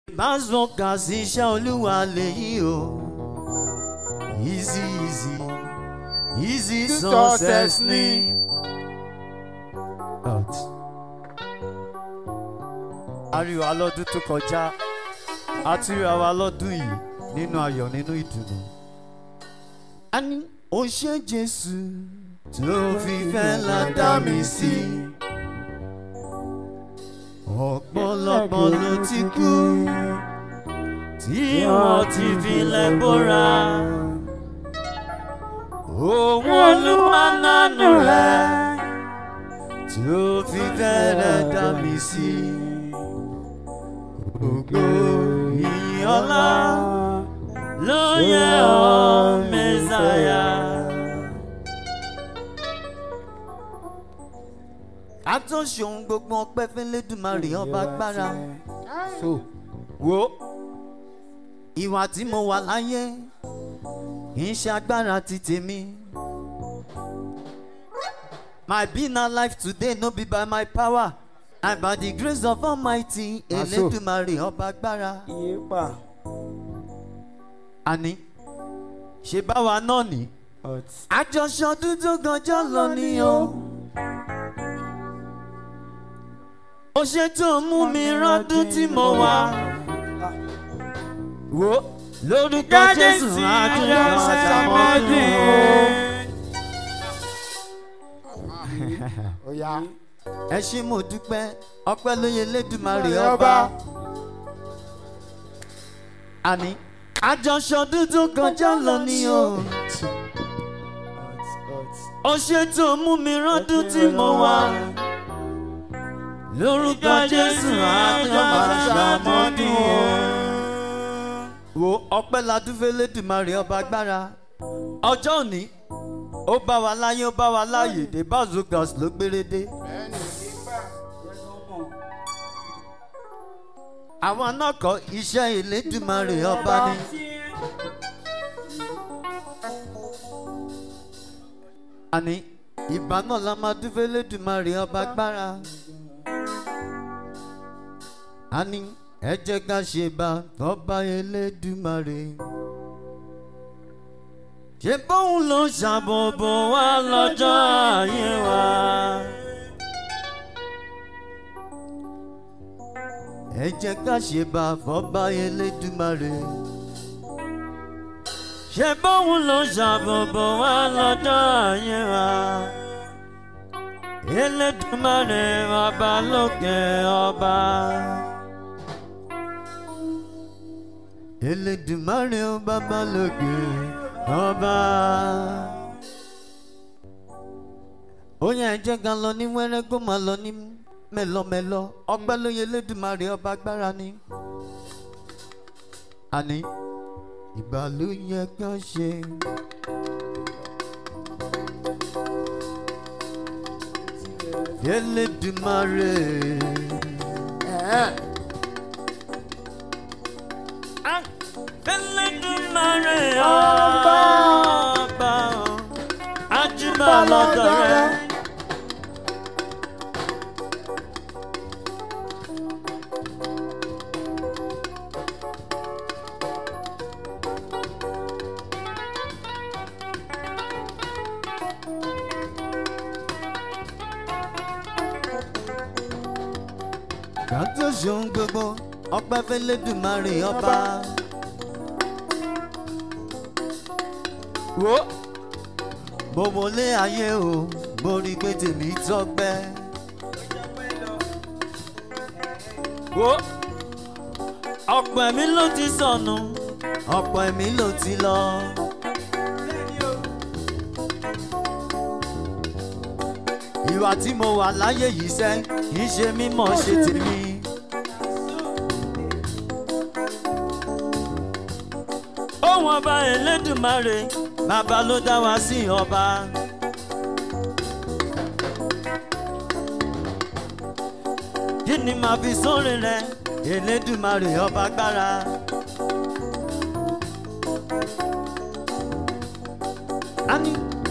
Báṣọ̀kà sí iṣẹ́ olúwa lèyí o. Easy easy easy success ni. Out. A rí wa lọ́dún tó kọjá, a tún rí wa lọ́dún yìí nínú ayọ̀ nínú ìdùnnú. A ní ó ṣe Jésù tó fi fẹ́ la dá mi sí. Ọ̀pọ̀lọpọ̀ ló ti kú tí wọ́n ti filẹ̀ bóra. Òun olúwa nánú rẹ̀ tó fi fẹ́rẹ̀ dá mi sí. Ògo ìyìn ọlá ló yẹ ọ́ Mẹ́sáyà. A tó ṣòun gbogbo ọpẹ́ fẹ́lẹ́dùmarè ọba agbára. So, Wo ìwà tí mo wà láyé kì í ṣe agbára ti tèmi. My being alive today no be by my power and by the grace of Almighty Na so. Elédùmarè ọba agbára. iye pa. Àní ṣe báwa náà ní. But Àjọṣe ọdún tó gànjọ́ lọ ni o. Ó ṣe tó mú mi rọ́dún tí mo wà. Wo lórúkọ Jésù àjọyọ̀ ṣàmọ́dún o. ó yá. Ẹ ṣé mo dúpẹ́ ọpẹ́ lóye Elédùmarè Ọba. ọba. Àní àjọṣe ọdún tó gànjọ́ lọ ni o. Ó ṣe tó mú mi rọ́dún tí mo wà. Lórúkọ Jésù àjọyọ̀ ṣàmọ́dún o. wo ọpẹ́ ladúfẹ́ lẹ́dùnmarè ọba agbára ọjọ́ òní ó bá wa láyé ó bá wa láàyè dé bazogas ló gbérédé. àwọn náà kọ iṣẹ́ ìlédùnmarè ọba ni. àní ìbá náà la máa dúfẹ́ lẹ́dùnmarè ọba agbára. àní ẹ jẹ́ ká ṣe bá tọ́ba elédùmarè. ṣé bóun ló ṣàbòbò wá lọ́jọ́ ayé wa. ẹ jẹ́ ká ṣe bá fọ́ba elédùmarè. ṣé bóun ló ṣàbòbò wá lọ́jọ́ ayé wa. elédùmarè ọba lókè ọba. Elédùmarè ó bàbá lókè ọba. ó yẹ ẹ jẹ́ ká lọ ní wẹ́rẹ́ kó máa lọ ní mẹ́lọmẹ́lọ ọpẹ́ ló yẹ Elédùmarè ọba agbára ni. àní ìgbà ló yẹ ká ṣe. Elédùmarè. Elédùmarè ọba ọba ajúbà lọ́dọ̀ rẹ̀. Kàtó ṣòun gbogbo ọpẹ́ f'Elédùmarè ọba. Wo gbogbo lé ayé o borí pé tèmi tọ́pẹ́. Wo ọ̀pọ̀ ẹ̀mí ló ti sọnù ọ̀pọ̀ ẹ̀mí ló ti lọ. Ìwà tí mo wà láyé yìí sẹ́ kì í ṣe mímọ̀ ṣe tèmi. Ohun ọba Elédùmarè bàbá ló dá wa sí ọba. Kí ni màá fi sórí rẹ Elédùmarè ọba agbára? Ani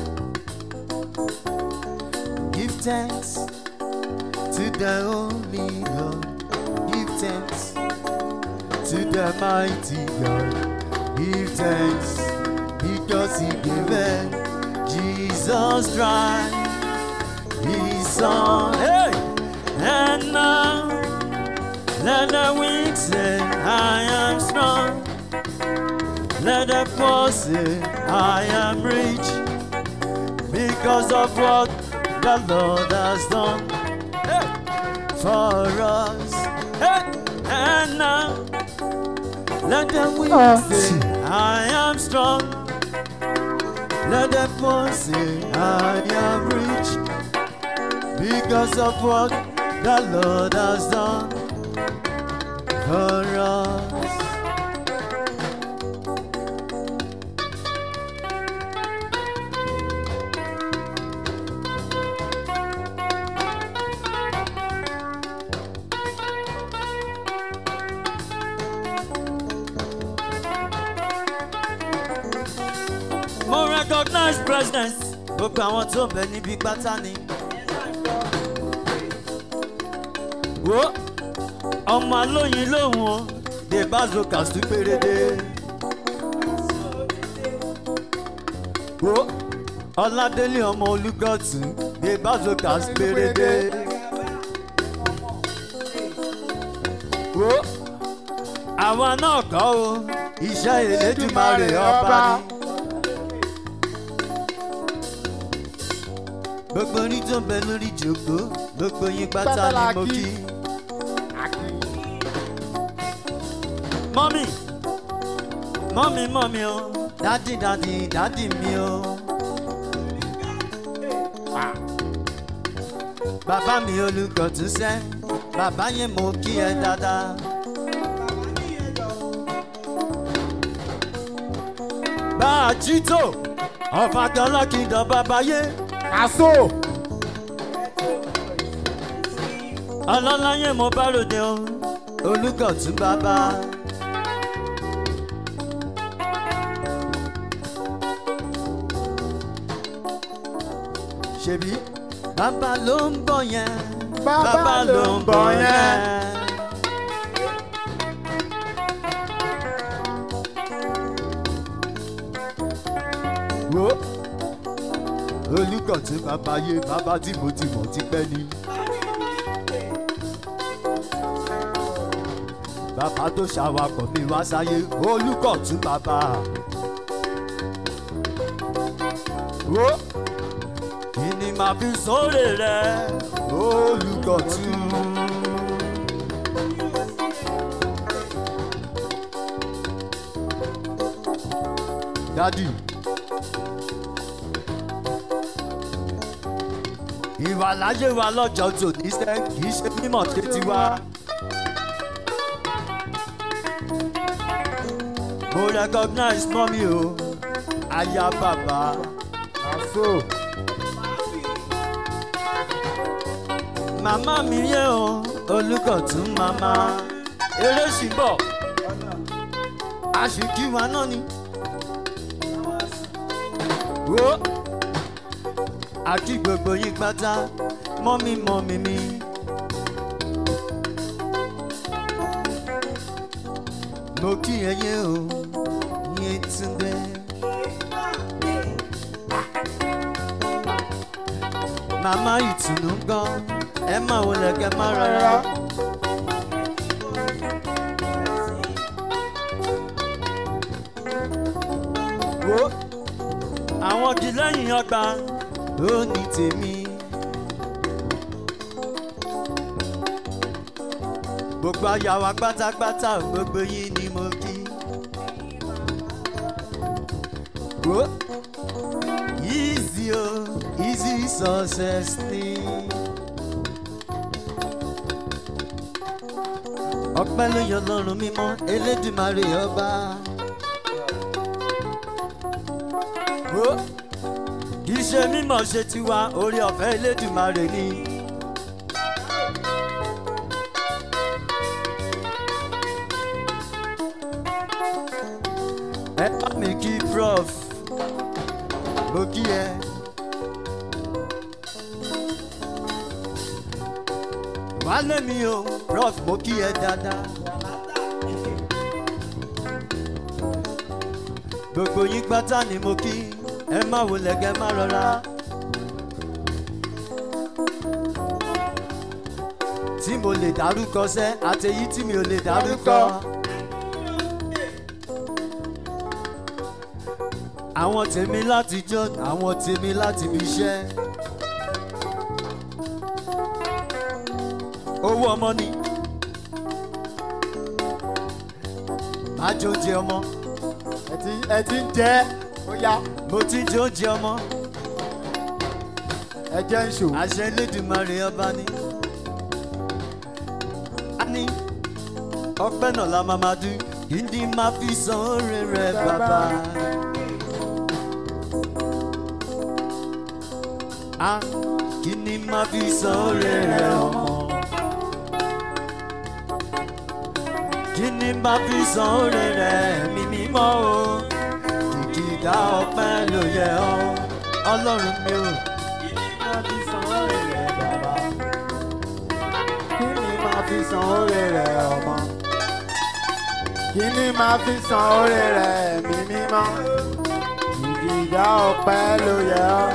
give thanks to the Holy God. Give thanks to the mighty God. Give thanks because he gave it. Jesus Christ, his son. Hey! And now, let the weak say, I am strong. Let the poor say, I am rich. Because of what the Lord has done hey, for us. Hey, and now, let the weak say, I am strong. Let the poor say, I am rich. Because of what the Lord has done for us. mo recognize president gbogbo àwọn tó ń bẹ níbi pátá ni. wo ọmọ alóyin lòun o dé bázo kàṣú péréde. wo ọládélé ọmọ olùgọ́tù dé bázo kàṣú péréde. wo àwa náà kọ́ o iṣẹ́ ìlédùmarè ọba ni. gbogbo orí tó ń bẹ lórí ìjòkó gbogbo yín pátá ni mo kí. mọ́mì mọ́mì mọ́mì o dádì dádì dádì mi o. bàbá mi olùkọ́ tún sẹ́ bàbá yẹn mo kí ẹ dáadáa. bá a jí tó ọ̀fà kan lọ́kìdọ̀ bàbá yé. Aso. ọlọ́láyé mo bá ròde o olùkọ́ tún bàbá. ṣebí bàbá ló ń bọ̀ yẹn Bàbá ló ń bọ̀ yẹn. wo olùkọ́ tún bàbá yé bàbá tí mo ti mọ̀ ti pẹ́ ni. bàbá tó ṣàwakọ̀ mi wá sáyé olùkọ́ tún bàbá. wo kí ni màá fi sóòrè rẹ olùkọ́ tún. dádì. ìwà láyé wa lọ́jọ́ tòní sẹ́ kì í ṣe mímọ̀ tètè wá. mo recognize mọ́mí o aya bàbá. Aso. màmá mi yé o olùkọ̀tún màmá eré sì bọ̀ àṣìkí wa náà ni. wo àti gbogbo yín pátá mọ́mí mọ́mí mi. mo kí ẹyẹ o yín túndé. màmá ìtùnú gan ẹ máa wọlé kẹ má rárá. wo àwọn kì lẹ́yìn ọgbà ó ní tèmi. gbogbo ayà wa pátápátá gbogbo yín ni mo kí. wo easy o easy success ni. ọpẹ́ ló yọ lọ́rùn mímọ́ elédùmarè ọba. wo kì í ṣe mímọ̀ ṣe tiwa orí ọ̀fẹ́ elédùmarè ni. ẹ bá mi kí prof mo kí ẹ. wálé mi o prof mo kí ẹ dáadáa. gbogbo yín pátá ni mo kí ẹ má wọlé kẹ má rọra. tí mo lè dárúkọ sẹ́ àtẹ̀yí tí mi ò lè dárúkọ. àwọn tèmi láti jọ àwọn tèmi láti fi ṣẹ́. owó ọmọ ni. má jẹ oúnjẹ ọmọ ẹ ti ẹ ti ń jẹ ó yá mo ti ń jẹ oúnjẹ ọmọ ẹ jẹ́ ń ṣò. àṣẹ elédùnmarè ọba ni. a ní ọpẹ́ náà la máa máa dún kí ni máa fi san oore rẹ bàbá. a kí ni máa fi san oore rẹ ọmọ. kí ni máa fi san oore rẹ mi mímọ́ o kìkìdá ọpẹ́ ló yẹ ọ́ ọlọ́run mi ò. máa fi san oore rẹ̀ bàbá. kí ni máa fi san oore rẹ̀ ọmọ. kí ni máa fi san oore rẹ̀ mi mímọ́. ìdìdá ọpẹ́ ló yẹ ọ́.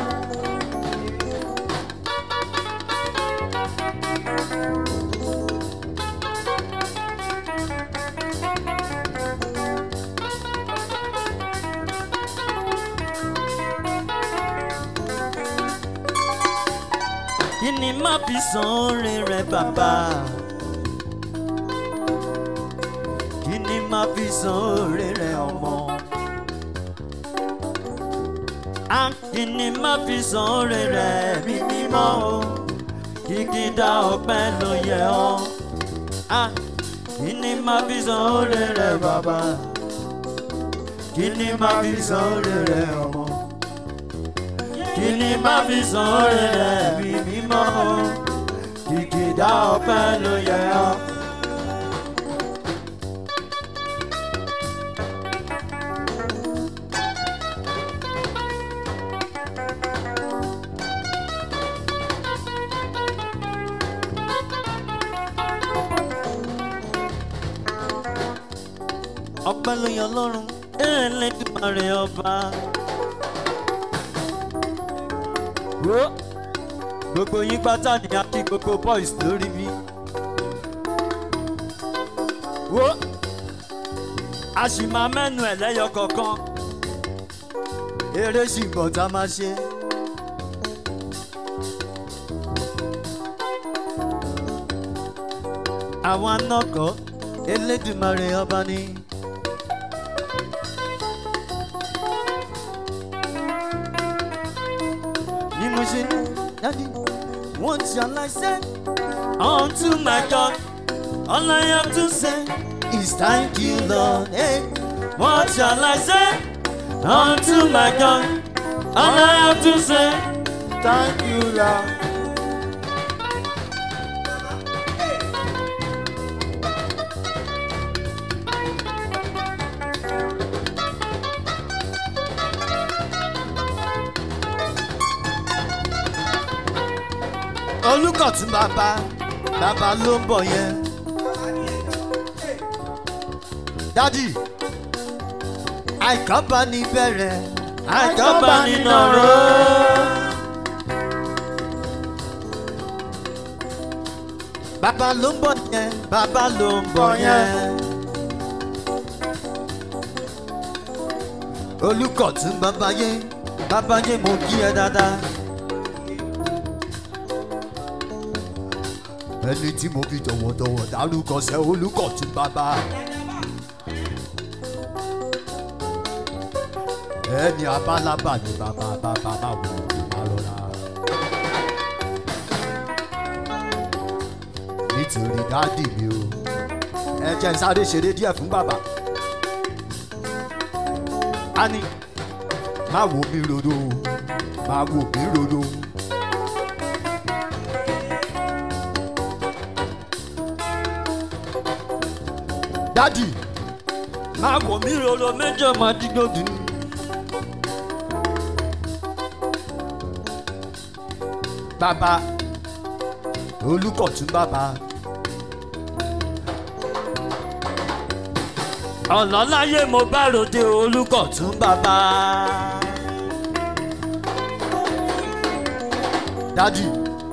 kí ni má fi san oore rẹ bàbá kí ni má fi san oore rẹ ọmọ a kí ni má fi san oore rẹ mi mímọ́ o kìkìdá ọpẹ́ ló yẹ ọ́ a kí ni má fi san oore rẹ bàbá kí ni má fi san oore rẹ ọmọ kí ni má fi san oore rẹ̀ bí mímọ́ o kìkìdá ọpẹ́ ló yẹ ọ́. ọpẹ́ ló yẹ ọlọ́run ẹ̀ẹ́dẹ́gbẹ̀rẹ̀ ọba. wo gbogbo yín pátá ni a kí gbogbo boys lórí mi wo a sì máa mẹ́nu ẹ̀ lẹ́yọ kọ̀ọ̀kan eré sì bọ̀ tá a máa ṣe. àwọn anọkọ elédùmarè ọba ni. ni mo ṣe ní dájú. What shall I say unto my God? All I have to say is thank you, Lord. Hey, what shall I say unto my God? All I have to say, thank you lord. olùkọ̀tún bàbá bàbá ló ń bọ̀ yẹn. dádì àìkọ́bá ní bẹ̀rẹ̀ àìkọ́bá ní nọ̀rọ̀. bàbá ló ń bọ̀ yẹn bàbá ló ń bọ̀ yẹn. olùkọ̀tún bàbá yé bàbá yé mo kí ẹ dáadáa. ẹni tí mo fi tọ̀wọ̀tọ̀wọ̀ dárúkọ sẹ́ olùkọ̀tún bàbá. ẹni abálábà ni bàbá bàbá máa wò ó máa rọra. nítorí dáàdì mi o ẹ jẹ́ n sáré ṣeré díẹ̀ fún bàbá. a ní má wo mi rodo má wo mi rodo. dádì máa wò mí roro méjì ọmọ adigbodì ni. bàbá olùkọ̀tún bàbá ọ̀lọ́láyé mo bá ròde olùkọ́ tún bàbá. dádì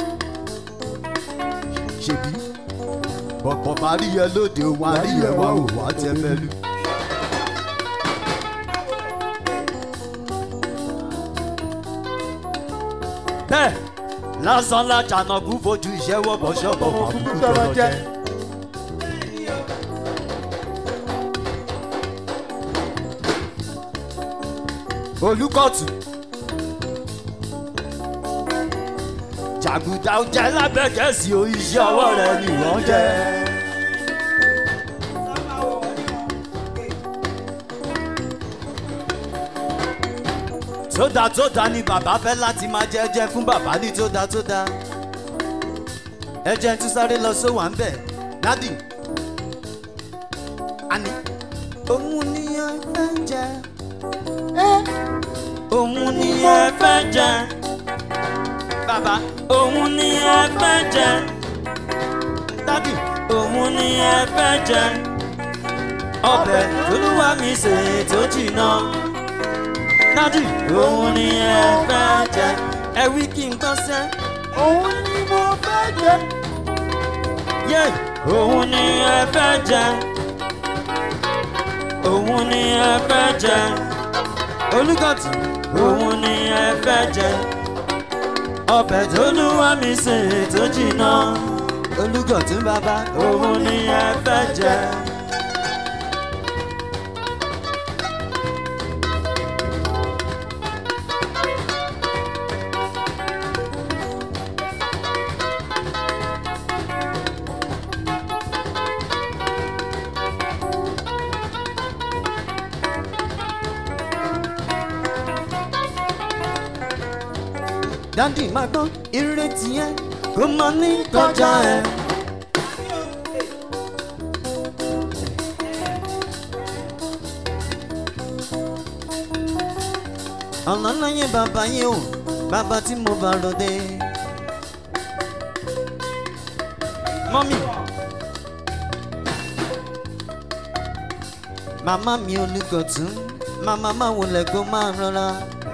ṣèbí bọ̀bọ̀ bá rí yẹ lóde wọn àrí yẹ wá ò wá tẹ mẹ́lú. bẹ́ẹ̀ lásán lájànàkú fojú iṣẹ́ wọ́bọ̀ ṣọ́bọ̀ màbúkú tọrọ jẹ́. olùkọ́tù jàgùdà jẹ́ lábẹ́kẹ̀sí o iṣẹ́ ọwọ́ rẹ̀ ni wọ́n jẹ́. tódà tódà ni bàbá fẹ́ láti máa jẹ́ jẹ́ fún bàbá ní tódà tódà ẹ jẹ́ tún sáré lọ sówà ń bẹ̀ dádì àní òun ni ẹ fẹ́ jẹ òun ni ẹ fẹ́ jẹ bàbá òun ni ẹ fẹ́ jẹ dádì òun ni ẹ fẹ́ jẹ ọbẹ̀ olúwa mi sè tó jìnnà dádì òun ni ẹ fẹ́ jẹ ẹ wí kí n gbọ́ sẹ́ òun ni mo fẹ́ jẹ. yé òun ni ẹ fẹ́ jẹ òun ni ẹ fẹ́ jẹ olùkọ́tù òun ni ẹ fẹ́ jẹ ọbẹ̀ tó lúwa mi sè tó jìnnà olùkọ́tù bàbá òun ni ẹ fẹ́ jẹ. dádì máa gbọ́ ìrètí ẹ kó máa ní kọjá ẹ. ọ̀nà láyé bàbá yìí o bàbá tí mo bá ròde. mọ́mí màmá mi olùkọ̀tún màmá máa wọlé kó máa rọra.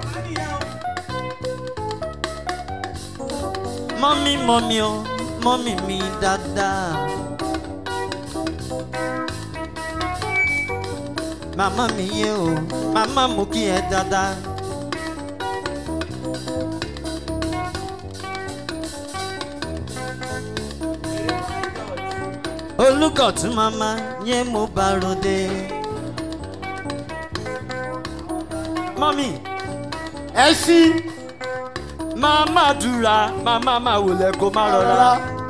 mọ́mí mọ́mí o mọ́mí mi dáadáa. màmá mi yé o màmá mo kí ẹ dáadáa. olùkọ̀tún màmá yé mo bá ròde. mọ́mí ẹ ṣí màmá dúra màmá máa wòlẹ̀ kó má rọra.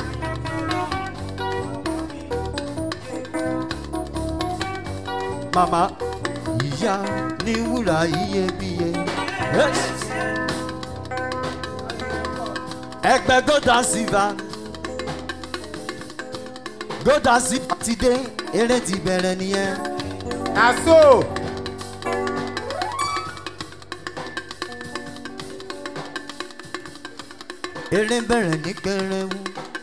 màmá ìyá ní wúrà iyebíye. ẹgbẹ́ gòdà síva gòdà síva ti dé eré ti bẹ̀rẹ̀ nìyẹn. àṣọ eré bẹ̀rẹ̀ ní kẹrẹ́wù.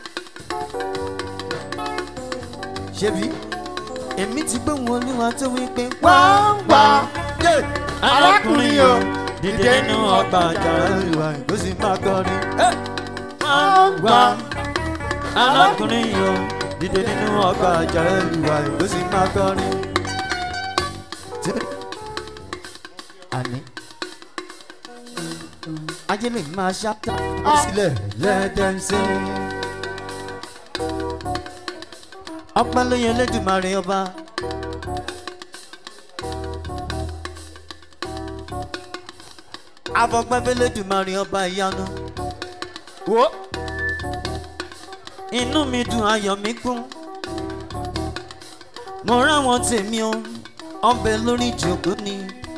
ṣebí èmi ti gbé wọn olúwa tó wí pé wá wá arákùnrin o dìde nínú ọgbà àjàrà ìwà ó sì máa kọrin. wá arákùnrin o dìde nínú ọgbà àjàrà ìwà ó sì máa kọrin. àní ayé lè máa ṣáta ó sílẹ̀ lẹ́ẹ̀dẹ́sẹ̀. ọpẹ́ ló yẹ lẹ́dùnmarè ọba. afọpẹ́fẹ́ lẹ́dùnmarè ọba ìyanu. wo inú mi dùn ayọ̀ mi kún. mo ráwọn tèmi o ọbẹ̀ lórí ìjòkó ni.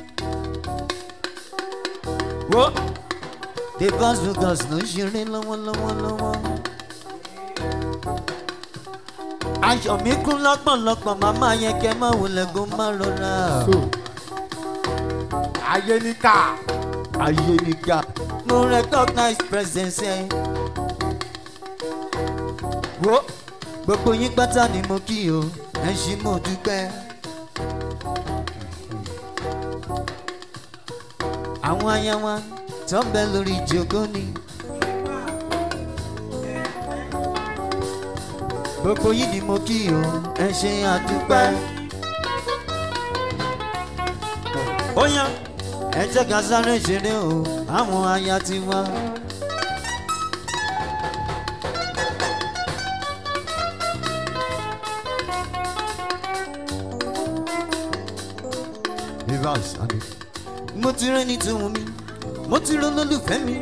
wo the bus because ló ń ṣeré lọ́wọ́lọ́wọ́ lọ́wọ́. ayọ̀ mi kún lọ́pọ̀lọpọ̀ màmá yẹn kẹ́ máa wọlé kó má rọra. so ayé ní ká ayé mi ga. mo recognize presence ẹ. wo gbogbo yín pátá ni mo kí o ẹ ṣí mo dúpẹ́. àwọn aya wa tó ń bẹ lórí ìjókòó ni. gbogbo yìí ni mo kí o ẹ ṣe àdúpẹ́. ó yá ẹ jẹ́ ká sáré ṣeré o àwọn aya ti wá. Rivers, àbí. mo ti rẹ́ni tó wù mí mo ti rán lólùfẹ́ mi.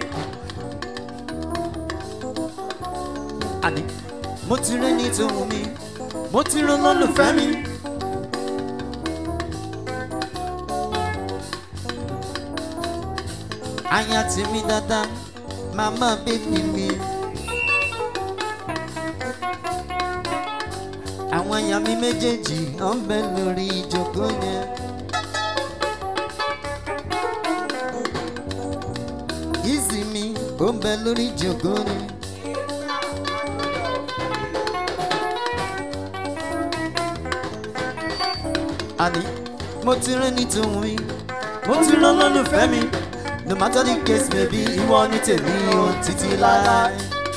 àní mo ti rẹ́ni tó wù mí mo ti rán lólùfẹ́ mi. aya tèmi dáadáa màmá bébí mi. àwọn aya mi méjèèjì ọ̀ ń bẹ lórí ìjókòó yẹn. Easy mi ó ń bẹ lórí ìjókòó ni. àní mo ti rán ní tòun mi mo ti rán lọ́lùfẹ́ mi no matter the case maybe ìwọ ní tèmi o títí láéláé.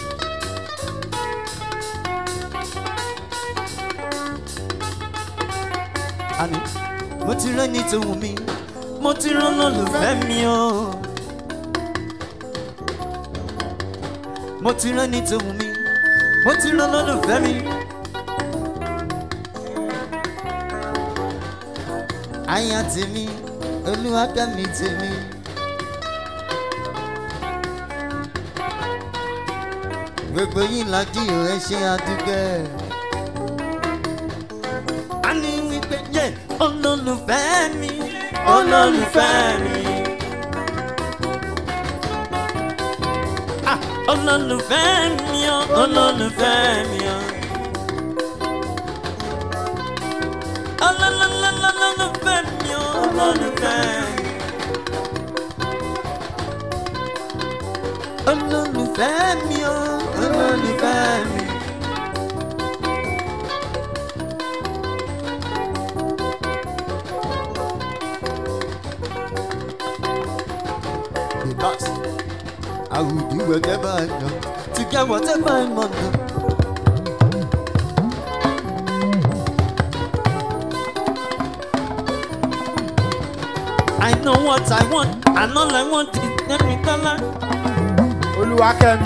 àní mo ti rán ní tòun mi mo ti rán lọ́lùfẹ́ mi o. mo ti rán ní tòun mi mo ti rán lọ́lùfẹ́ mi. aya tèmi olúwakẹ́mi tèmi. gbogbo yín lajú ẹ ṣe àdúgbẹ́. a ní wípé yẹ olólùfẹ́ mi olólùfẹ́ mi. Ah, olólùfẹ́ mi o olólùfẹ́ mi o. olólùfẹ́ mi o olólùfẹ́ mi. olólùfẹ́ mi o olólùfẹ́ mi. The boss. I will do whatever I know to get whatever I want. I know what I want, and all I want is every color. olúwakẹ́mi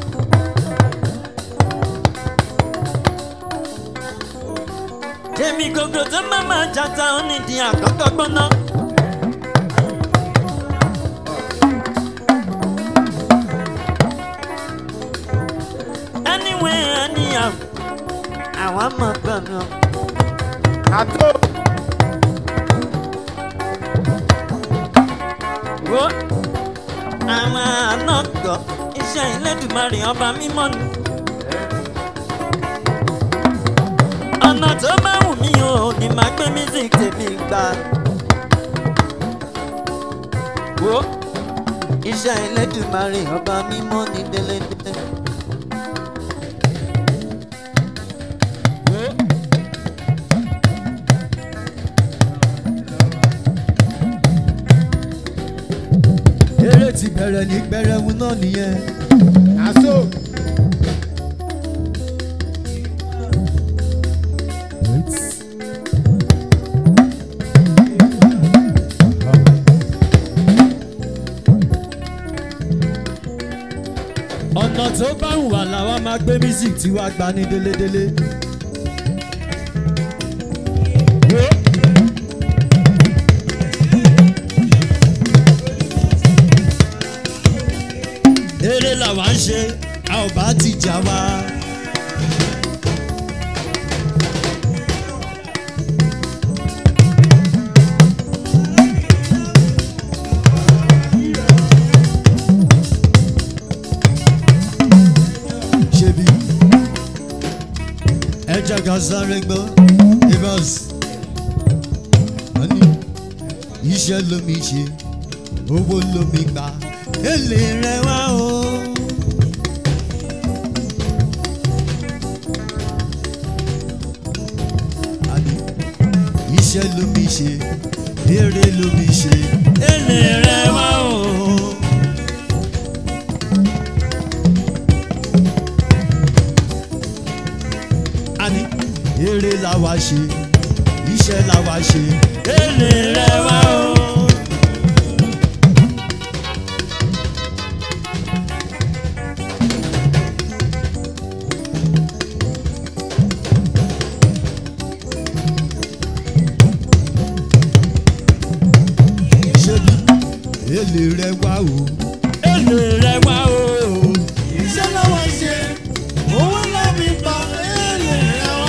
Èmi gògò tó má máa jata ó ní di àkọ́kọ́ gbóná. Anyway, anyhow, àwọn mọ̀ gbọ̀nà. àtó Wo àwọn àna gbọ́ iṣẹ́ ìlédùmarè ọba mímọ́ ni. ọ̀nà tó bá wù mí o ní máa gbé music tèmi gbà. Wo iṣẹ́ ìlédùmarè ọba mímọ́ ni délédélé. Wo. eré ti bẹ̀rẹ̀ ní gbẹrẹwu náà nìyẹn. àtó ọ̀nà tó bá wù wá làwa máa gbé music tí wàá gba ní délédélé. Wo. eré làwa ń ṣe a ò bá ti jà wá. ṣebí ẹja kan sáré gbọ́ ibas wọ́n ní iṣẹ́ lomi ṣe owó lomi gbà èlé rẹ wá o. Àní, iṣẹ́ lomi ṣe èrè lomi ṣe èlé rẹ wá o. eré la wá ṣe iṣẹ́ la wá ṣe èlé rẹ wá o. ṣebí èlé rẹ wá o. èlé rẹ wá o. iṣẹ́ lọ́wọ́ ṣe owó lábí pa èlé rẹ̀ wá.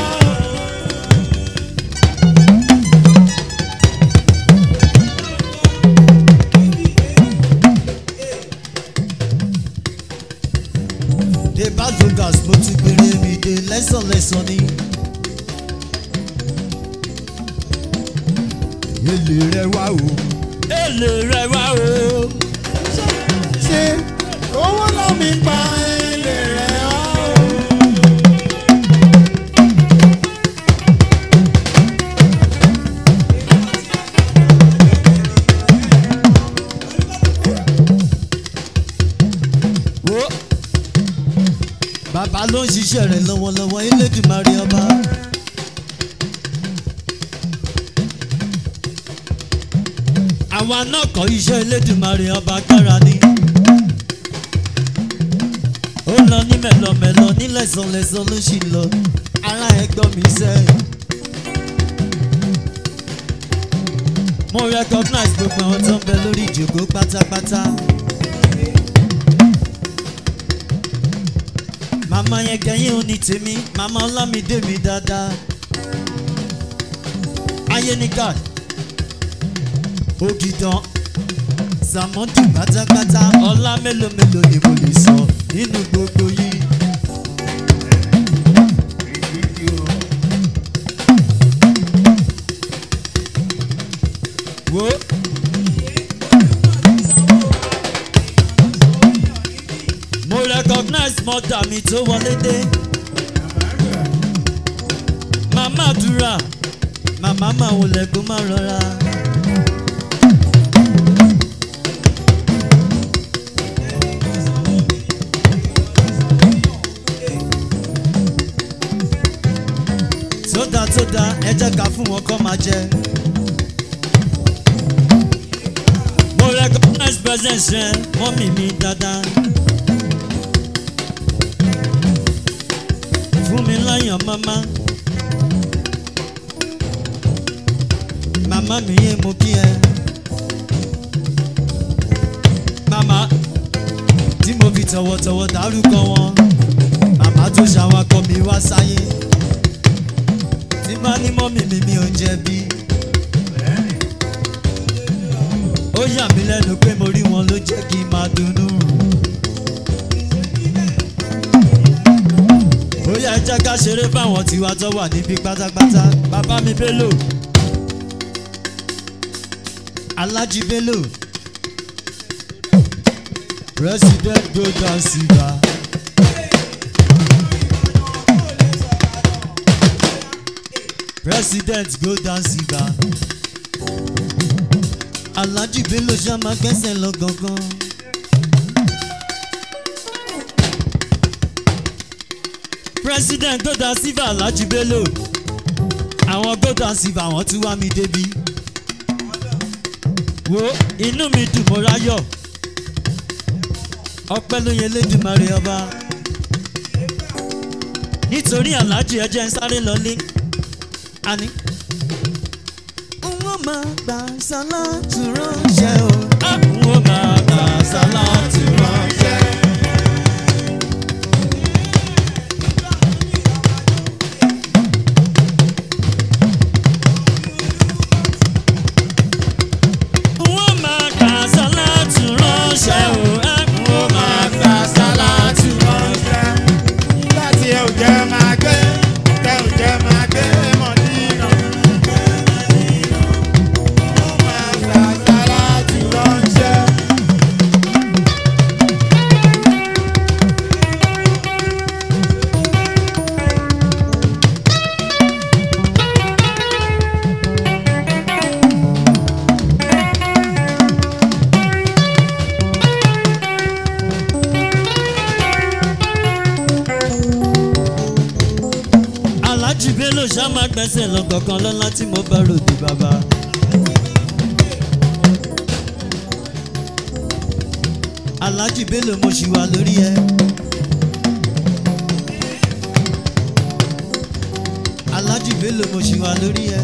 dé bazogas mo ti gbére mi dé lẹ́sànlẹ́sàn ni. èlé rẹ wá o. èlé rẹ wá o. ṣe owó lábí pa èlé rẹ̀ wá. wo bàbá ló ń ṣiṣẹ́ rẹ̀ lọ́wọ́lọ́wọ́ elédùnmarè ọba. àwa náà kọ́ iṣẹ́ elédùnmarè ọba kára ni. ó lọ ní mẹ́lọmẹ́lọ ní lẹ́sànlẹ́sàn ló sì lọ ara ẹ̀ gbọ́ mi sẹ́yìn. mo recognize gbogbo àwọn tó ń bẹ lórí ìjòkó pátápátá. màmá yẹn gẹ̀yìn ò ní tèmi màmá ọlámídé mi dáadáa. ayé ní god ògìdàn sàmọ́dù pátápátá ọlá mélòó mélòó ni mo lè sọ nínú gbogbo yìí. wo. mo recognize mother mi tó wọlé dé. màmá àdúrà màmá máa wọlé kó má rọra. sódà sódà ẹ jẹ́ ká fún wọn kọ́ máa jẹ. mo recognize presence rẹ mọ́mì mi dáadáa. fún mi láyàn mama. màmá mi yé mo kí ẹ. màmá tí mo fi tọ̀wọ̀tọ̀wọ̀ dárúkọ wọn. màmá tó ṣàwakọ̀ mi wá sáyé. tí bá ní mọ́mì mi mi ò jẹ̀bi. ó yà mí lẹ́nu pé mo rí wọn ló jẹ́ kí n máa dunnú. ó yẹ jẹ́ ká ṣeré fáwọn tiwa tó wà níbí pátápátá bàbá mi bello alájí bello president golden silver president golden silver alájí bello ṣá máa gbẹ́sẹ̀ lọ gangan. president golden silver alhaji bello àwọn golden silver àwọn tún wá mi débi wo inú mi dùn mo ráyọ̀ ọpẹ́ ló yẹ lẹ́dùnmarè ọba nítorí alhaji ẹjẹ ń sáré lọlé àní. wọ́n máa gbà sálátù ránṣẹ́ o. wọ́n máa gbà sálátù ránṣẹ́. wọ́n máa gbà sálátù ránṣẹ́ o. wọ́n máa gbà sálátù ránṣẹ́. nígbà tí ẹ ò jẹ́ máa gbé tẹ ò jẹ́ máa gbé mọ̀ nínú. ó máa gbà sálátù ránṣẹ́. gbẹ́sẹ̀ lọ kankan lọ́lá tí mo bá ròde bàbá. alájì bello mo ṣì wà lórí ẹ. alájì bello mo ṣì wà lórí ẹ.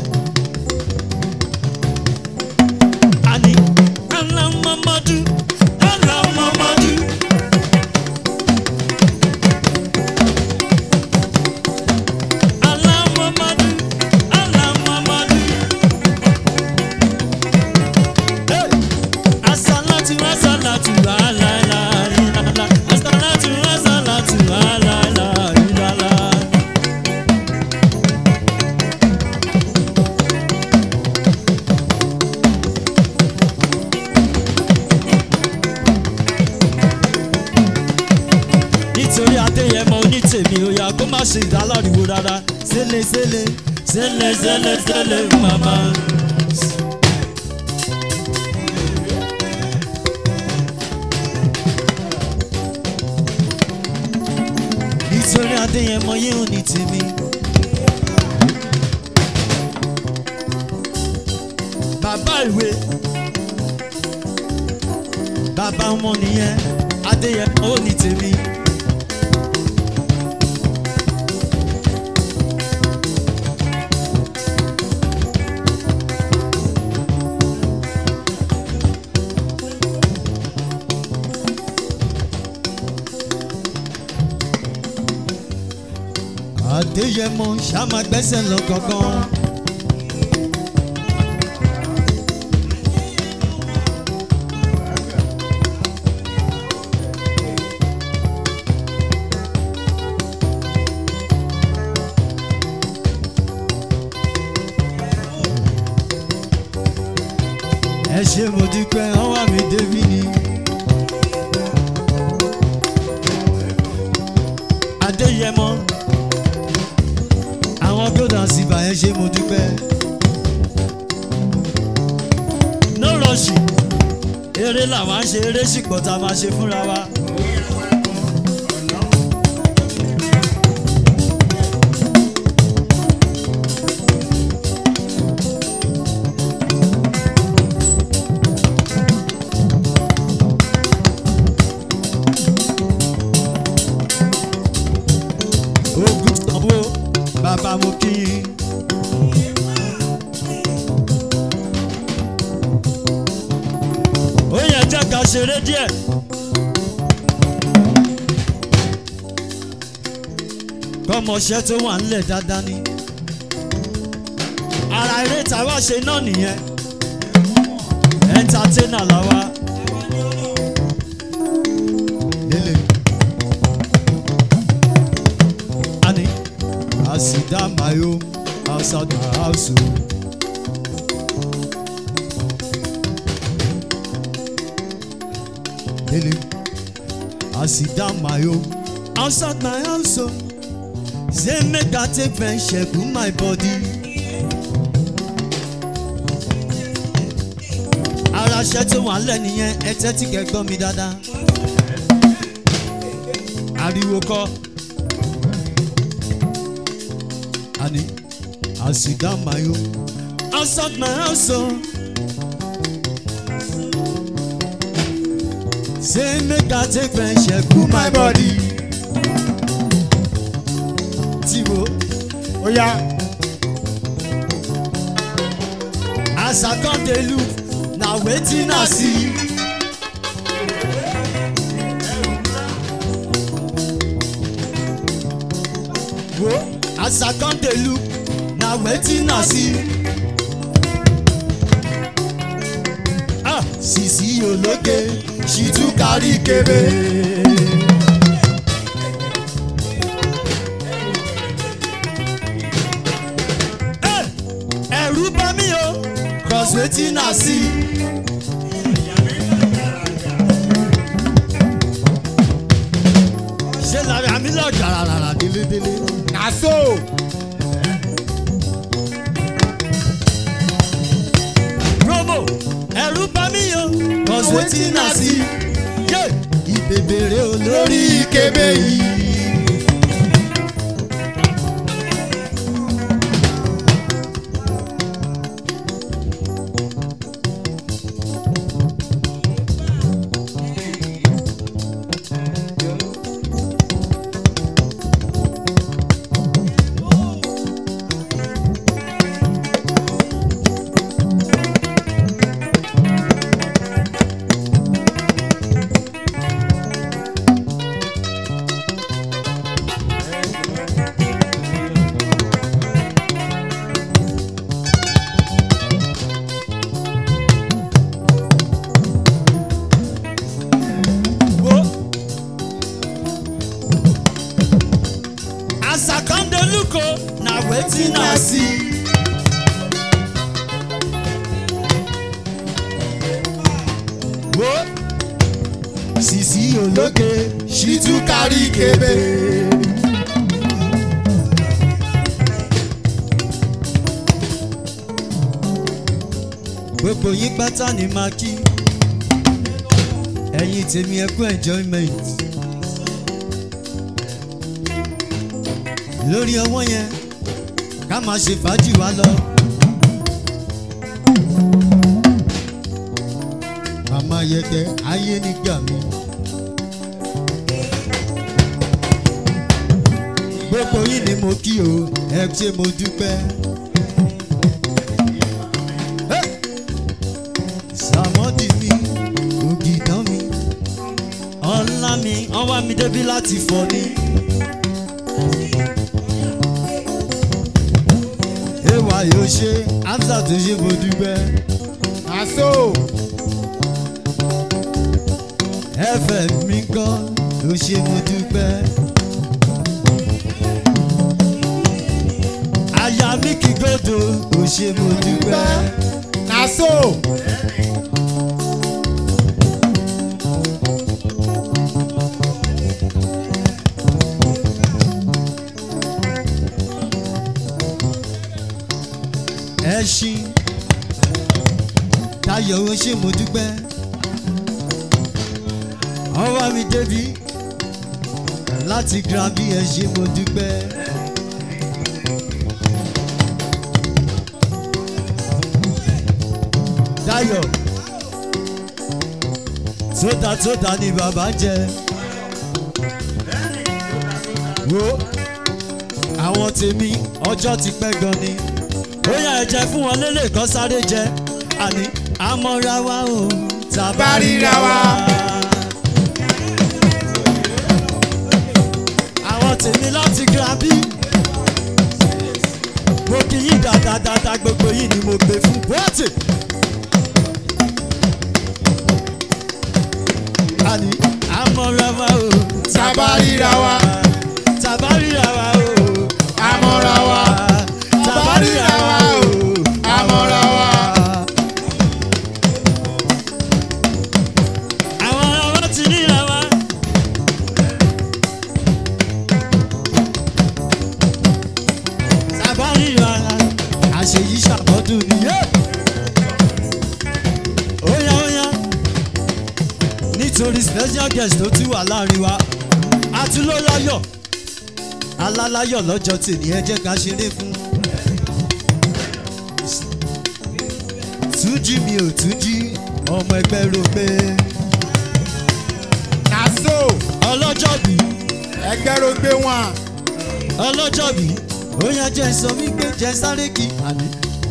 ani alamamadu alamamadu. alamamadu alamamadu. Hey! asalatu asalatu alaila ilala asalatu asalatu alaila ilala. nítorí adéyẹmọ onítèmi òyà kó má ṣe ìdálọ́riwo rárá sẹ́lẹ̀ sẹ́lẹ̀ sẹ́lẹ̀ sẹ́lẹ̀ sẹ́lẹ̀ màmá. nítorí adéyẹmọ yé òní tèmi. bàbá ìwé bàbá ọmọ nìyẹn adéyẹmọ òní tèmi. adéyẹmọ ṣàmà gbẹ́sẹ̀ lọ gangan. ẹ ṣe mo dúpẹ́ ọwọ́ mi débi ni. adéyẹmọ àwọn gbọ́dọ̀ síbà ẹ ṣe mo dúpẹ́. no rush eré làwọn á ṣe eré ṣìpọ̀ tá a máa ṣe fúnra wa. ogun sanwó bàbá mo kí yín. ó yẹ jẹ́ ká ṣeré díẹ̀. kọ́mọṣẹ́ tó wà ńlẹ̀ dáadáa ni. ara eré tàwa ṣe náà nìyẹn. ẹ̀ńtátẹ́nà làwa. Lele. Ani, I sit down my home, outside my house. oh. Lele, I sit down my home, outside my house. oh. Say make I take friendship with my body. Ara ṣẹ́ tó wà lẹ́ nìyẹn, ẹ tẹ́tí kẹ́ gbọ́ mi dáadáa. Ariwo kọ́. Honey, I sit down my home, outside my house. Oh. Say make I take friendship cool my body. Tiwo, ó yá as I come dey look, na wetin I see. Wo, as I come dey look, na wetin I see. Ah, Sisi Ologe, she too carry kebe. Eh, Ẹ̀rù bá mi o, cross wetin I see. Ṣé lára mi lọ gàràràrà délédélé? na so promo ẹ̀rù bá mi o cause wetin I see yé ìbèbèrè olórí kébé yìí. wetin I see. wo sisi ológe ṣì tún kárí kébé. gbogbo yín pátá ni máa kí ẹ̀yin tèmi ẹ kú enjoyment lórí ọwọ́ yẹn ká máa ṣe fàájì wá lọ. màmá yẹtẹ ayé nígbà mi. gbogbo yín ni mo kí o ẹ ṣé mo dúpẹ́. sàmọ́dì mi ògìdán mi ọ̀la mi ọwọ́ mi débi láti fọ́ ni. ewa yóò ṣe hamza tó ṣe mo dúpẹ́. àṣọ ẹ̀fẹ̀ mi kọ́ ló ṣe mo dúpẹ́. aya mi kì gòdò ló ṣe mo dúpẹ́. àṣọ ẹṣin tayọ̀ ó ṣe mo dúpẹ́. ọwọ́ mi débi láti grammy ẹ ṣe mo dúpẹ́. Dayọ̀ sódà sódà ni bàbá jẹ. Wo àwọn tèmi ọjọ́ ti pẹ́ gan ni. Ó yá ẹ jẹ fún wọn lélẹ̀ kan sáré jẹ. Àní àmọ́ra wa o tàbá ríra wa. Àwọn tèmi láti grammy. Mo kì í dáadáa gbogbo yìí ni mo gbé fún bọ́ọ̀tì. Àní àmọ́ra wa o Tàbá ríra wa. tàbá ríra wa o àmọ́ra wa. tàbá ríra wa o àmọ́ra wa. àwọn ará wa ti ríra wa. tàbá ríra wa àṣeyí ṣàbọ̀dún nìyẹn. óyá óyá nítorí special guest tó ti wà láàrin wa àtúlọ́láyọ̀ alálàyọ̀ lọ́jọ́ tèmi ẹ jẹ́ ká ṣeré fún. túnjí mi ò túnjí ọmọ ẹgbẹ́ rò pé àṣọ ọlọ́jọ́ bí ẹgbẹ́ ló gbé wọn. ọlọ́jọ́ bí ó yá jẹ́ sọ wípé jẹ́ sáré kí àní.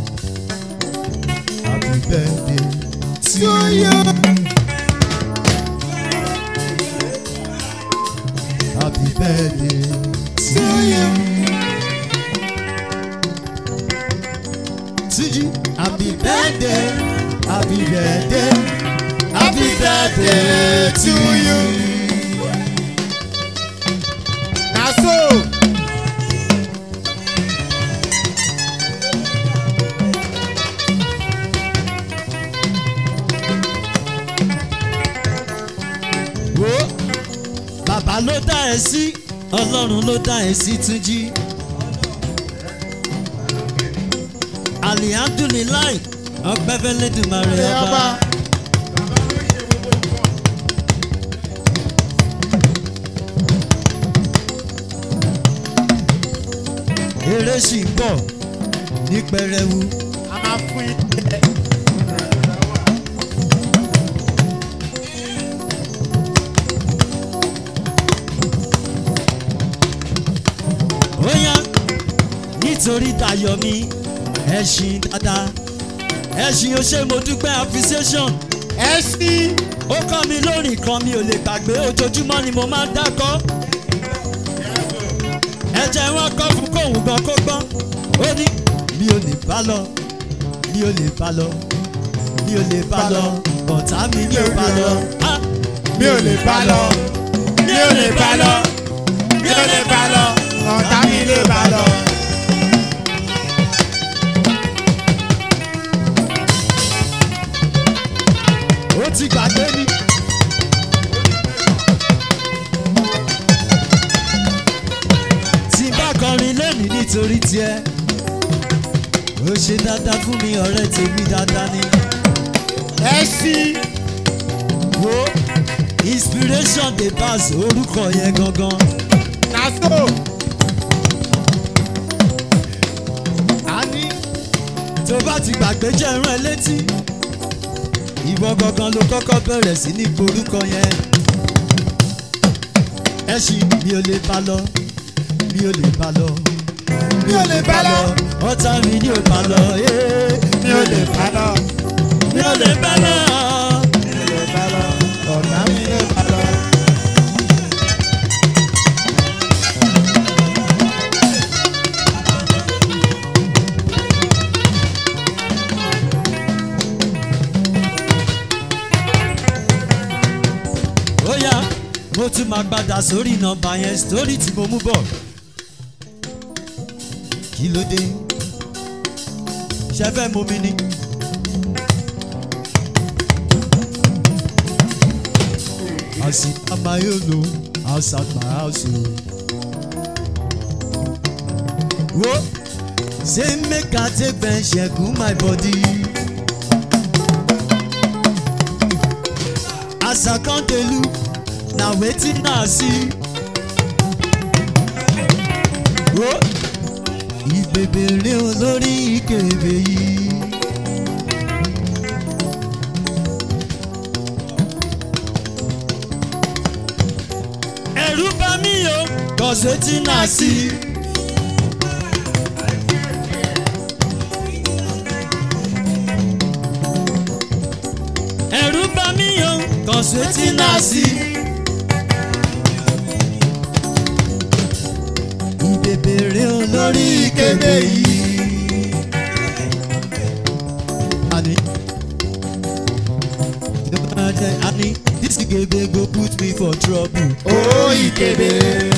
happy birthday to you. happy birthday to you. Túnjí happy birthday happy birthday happy birthday to you. àṣọ wo bàbá ló dá ẹ sí ọlọ́run ló dá ẹ sí túnjí. alihamdulilayi ọpẹ́ fẹ́lẹ́dùmarè ẹ ọba. ọba. eré sì ń bọ̀ ní pẹrẹwu. a máa fún yín. ó yá nítorí dayọ̀ mi ẹ̀sìn dáadáa ẹ̀sìn ó ṣe mo dúpẹ́ appreciation ẹ sí. ó kọ́ mi lórí kan mi ò lè gbàgbé ojoojúmọ́ ni mo máa ń dákọ́ ẹ̀jẹ̀ wọn kọ́ fún kóhùn gan kó gbọ́n ó ní mi ò lè bá lọ mi ò lè bá lọ mi ò lè bá lọ ọ̀tá mi ní ò bá lọ Ah! mi ò lè bá lọ. mi ò lè bá lọ. mi ò lè bá lọ. ọ̀tá mi lè bá lọ. ti gbàgbé ni. tí n bá kọrin lẹ́nu nítorí tiẹ̀ ó ṣe dáadáa fún mi ọ̀rẹ́ tèmi dáadáa ni. ẹ sí wo inspiration dey pass orúkọ yẹn gangan. naso. a ní tó bá ti gbàgbé jẹ́ rán ẹ létí ìwọ gangan ló kọ́kọ́ bẹ̀rẹ̀ sí ní porúkọ yẹn ẹṣin mi ò lè bá lọ mi ò lè bá lọ mi ò lè bá lọ ọ̀tá mi ni ò bá lọ ee, mi ò lè bá lọ mi ò lè bá lọ. mi ò lè bá lọ ọ̀nà mi lè bá lọ. ó yá mo tún máa padà sórí nọmba yẹn sítórì tí mo mú bọ̀ kí ló dé ṣe fẹ́ mú mi ni. I sit on my own o, outside my house o. Wo say make I take bench cool my body. As I come dey look, na wetin I see. Wo ìbèbèrè olórí ìkébè yìí. ẹ̀rù bá mi o cause wetin I see. ẹ̀rù bá mi o cause wetin I see. ìbèbèrè olórí ìkébè yìí. Ani. Ani, this ìkébè go put me for trouble. ó ìkébé.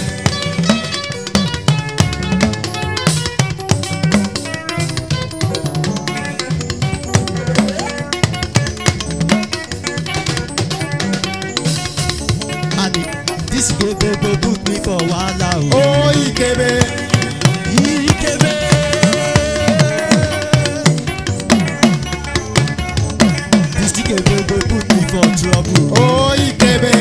Ani, this ìkébè go put me for wahala o. ó ìkébé. Ìkébè. This ìkébè go put me for trouble. ó ìkébé.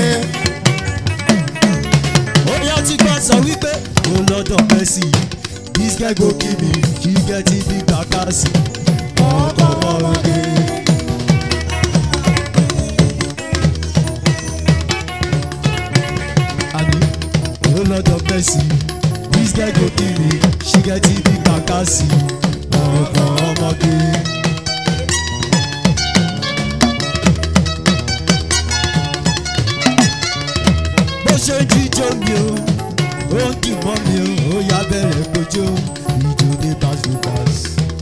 Oya ti gbọ́ sọ wípé o lọ́dọ̀ Mercy. This guy go kill me, he get it big kakasi. Ọkọ̀ ọ̀rọ̀dé. Ani o lọ́dọ̀ Mercy. This guy go kill me, she get it big kakasi. Ọkọ̀ ọmọdé. bó ṣe ń jíjó mi o ó ń dì mọ́ mi o ó yá bẹ̀rẹ̀ kojó ìjó dé basukas.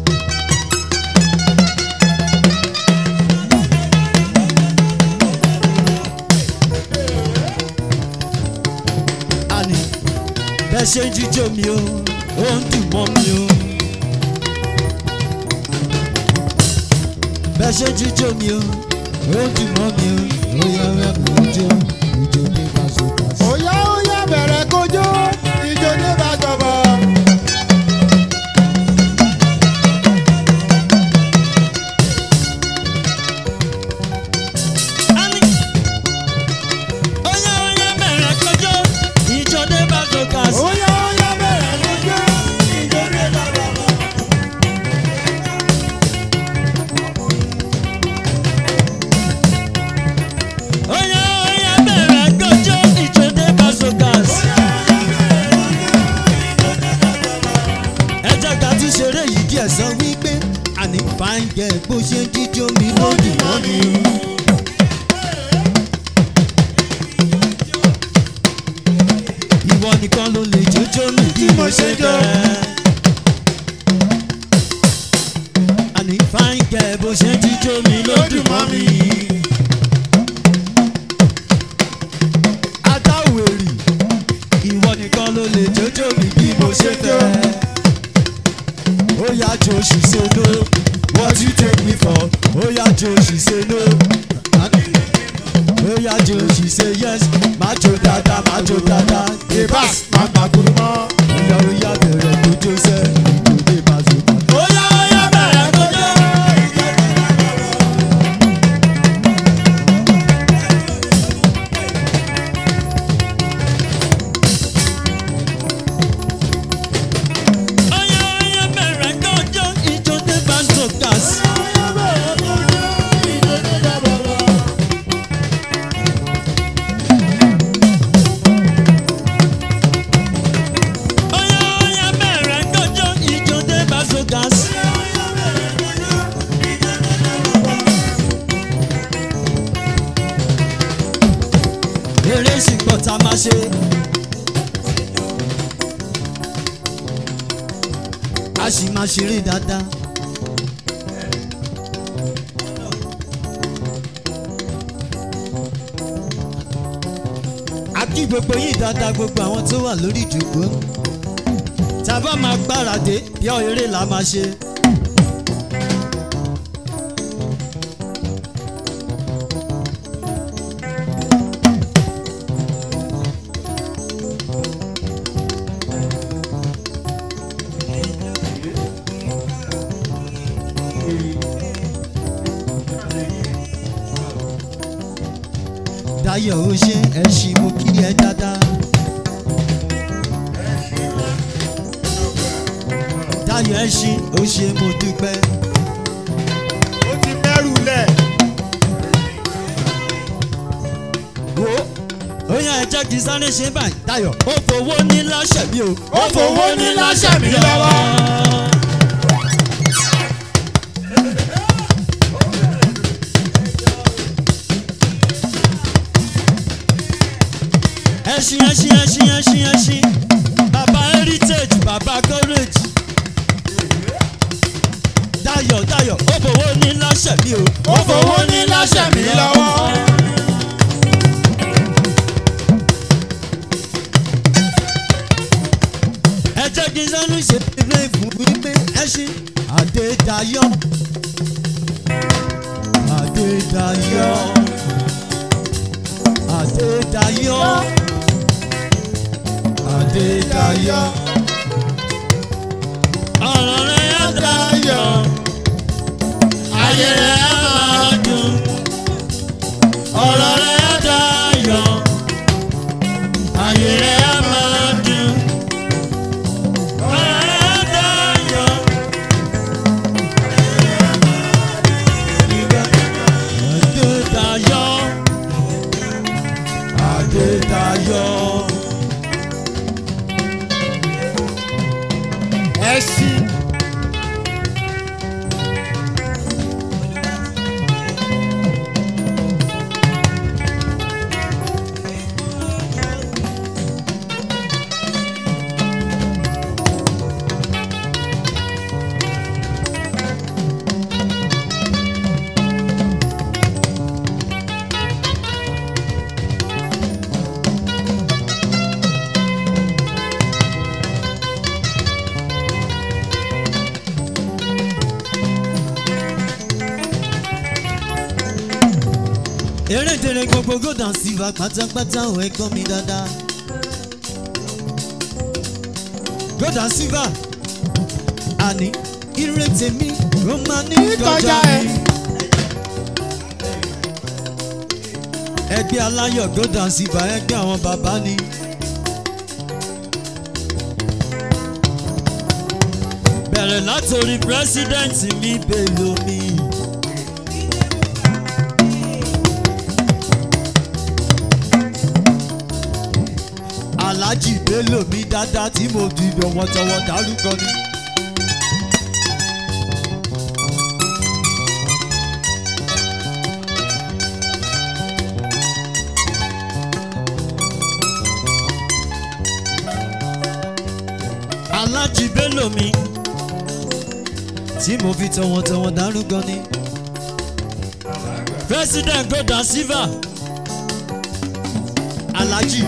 àní bẹ́ẹ̀ ṣe ń jíjó mi o ó ń dì mọ́ mi o. bẹ́ẹ̀ ṣe ń jíjó mi o ó ń dì mọ́ mi o ó yá bẹ̀rẹ̀ kojó ìjó dé basukas. Óyá óyá bẹ̀rẹ̀ kójó ìjó ní bá jọ̀bọ̀. Ani. Oya oya bẹ̀rẹ̀ kọjọ́, ìjọ dé bá Dorcas. Óyá óyá bẹ̀rẹ̀ kójó ìjó ní bá jọ̀bọ̀. Oya oya bẹ̀rẹ̀ kọjọ́, ìjọ dé bá Dorcas. Ẹ jẹ́ ká tún ṣeré yìí díẹ̀ sọ wípé àní fàǹgẹ̀ bó ṣe ń jíjó mi lódì mọ́ mi. Ìwọ nìkan ló lè jójó mi bí mo ṣe fẹ́. Àní fàǹgẹ̀ bó ṣe ń jíjó mi lódì mọ́ mi. Adáwèrè ìwọ nìkan ló lè jójó mi bí mo ṣe fẹ́. Ó yá jo she say no, what you take me for? Ó yá jo she say no. ó yá jò she say yes má jò dáadáa má jò dáadáa Debas máa gbàgbọ́n mọ́. ìyá ó yá bẹ̀rẹ̀ tó jó sẹ́ ìjòdè bá so bá. ó yá ó yá bẹ̀rẹ̀ tó jó. ó yá ó yá bẹ̀rẹ̀ tó jó ìjòdè bá so ká sí. ó yá ó yá bẹ̀rẹ̀ tó jó ìjòdè bá so ká sí. eré ìsìnkú tá a máa ṣe. a sì máa ṣeré dáadáa. a kí gbogbo yìí dáadáa gbogbo àwọn tó wà lórí ìjòkó. tá a bá máa gbáradé bí ọ eré la máa ṣe. Dayọ̀ ó ṣe ẹ ṣì mú kí ẹ dáadáa. Dayọ̀ ẹ ṣì ó ṣe mo dúpẹ́. Ó ti mẹ́rù lẹ̀. Wo ó yàn ẹ jẹ́ kí sáré ṣe báyìí. Dayọ̀ ó fowó ní láṣẹ mi o. Ó fowó ní láṣẹ mi lọ́wọ́. Ẹṣin ẹṣin ẹṣin ẹṣin ẹṣin bàbá heritage bàbá courage. Dayọ̀ Dayọ̀ ó fowó ní láṣẹ mi o. Ó fowó ní láṣẹ mi lọ́wọ́. ẹ jẹ́ kí sánú ṣe pépé fún wípé ẹ ṣe Adédayọ̀ Adédayọ̀ Adédayọ̀ Adédayọ̀ ọ̀rọ̀ rẹ̀ á dayọ̀ ayé rẹ̀ á máa dùn ọ̀rọ̀ rẹ̀ á dayọ̀ ayé rẹ̀ á máa dùn. Adédayọ̀ Adédayọ̀ Ẹṣin. erédèrè gbogbo gòdàn síva pátápátá ò ẹ gbọ́ mi dáadáa. gòdàn síva àní ire tèmi ló máa ní Kọjá kọjá ẹ. mi. ẹgbẹ́ aláyọ̀ gòdàn síva ẹgbẹ́ àwọn bàbá ni. bẹ̀rẹ̀ látòrí pírẹ́sídẹ̀ǹtì mi bèlò mi. aláàjì bello mi dáadáa tí mo fi tọwọ́tọwọ́ dárúkọ ni. aláàjì bello mi tí mo fi tọwọ́tọwọ́ dárúkọ ni. president gordon silva aláàjì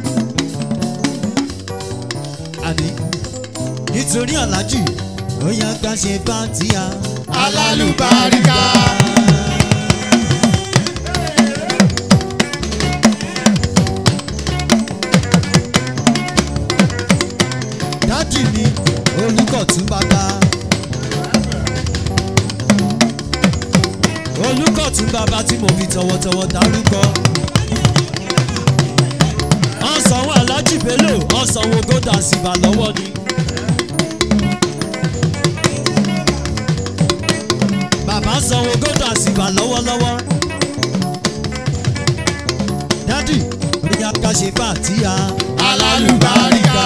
àní nítorí aláàjì ó yá ká ṣe bá tíya Alálùbáríkà. olùkọ́tún bàbá tí mo fi tọwọ́tọwọ́ dárúkọ. ọ̀sánwó alájì bello ọ̀sánwó gòdà síbà lọ́wọ́ ni. bàbá sanwó gòdà síbà lọ́wọ́lọ́wọ́. dádì oríyá ká ṣe fàtíà alálùbáríkà.